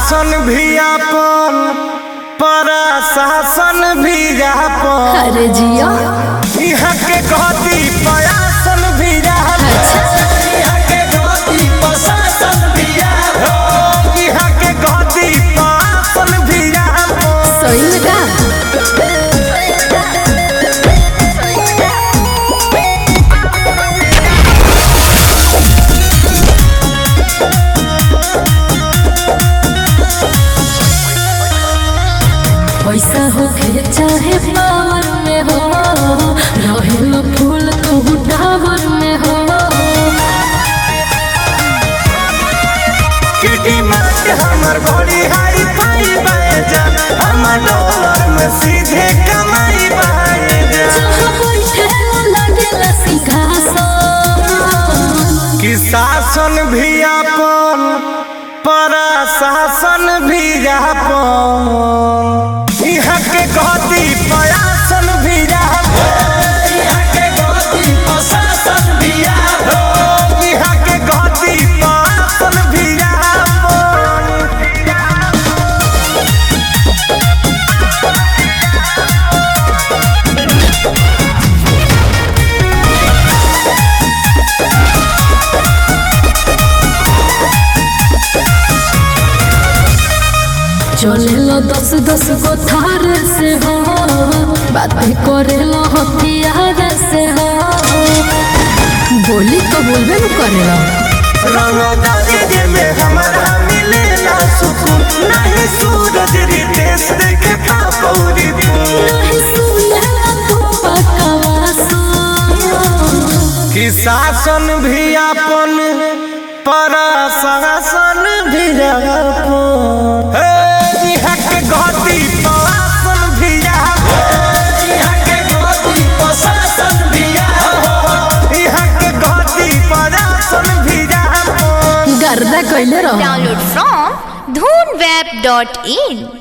शासन भी आपन प्रशासन भी आपन अरे जिया यहाँ के गति प्रयासन भी आपन यहाँ के गति प्रशासन भी आपन यहाँ के गति प्रशासन भी आपन सही में का पैसा होखे चाहे पावर में हो रहेल फूल तो टावर में हो किटी मार हमर बॉडी हाई फाई बाजा हमर डॉलर में सीधे कमाई बाजा जहाँ बैठे लागेला सिंहासन कि शासन भी आपन प्रशासन भी आपन यहाँ के गति प्रयासन भी आपन यहाँ के गति प्रशासन भी आपन यहाँ के गति प्रशासन भी आपन चलेला दस दस गो थार से हो बातें करेला हथियार से हो बोली तो बोलबे न करेला रंगदारी में हमारा मिलेला सुकून नहीं सूरज रितेश देखे पापौरी नहीं सुनेला तो बकवास कि शासन भी अपन प्रशासन भी अपन हे, यहाँ के गति प्रशासन भी अपन यहाँ के गति प्रशासन भी अपन यहाँ के गति प्रशासन भी अपन गर्दा कैले रहो Download from dhoonweb.in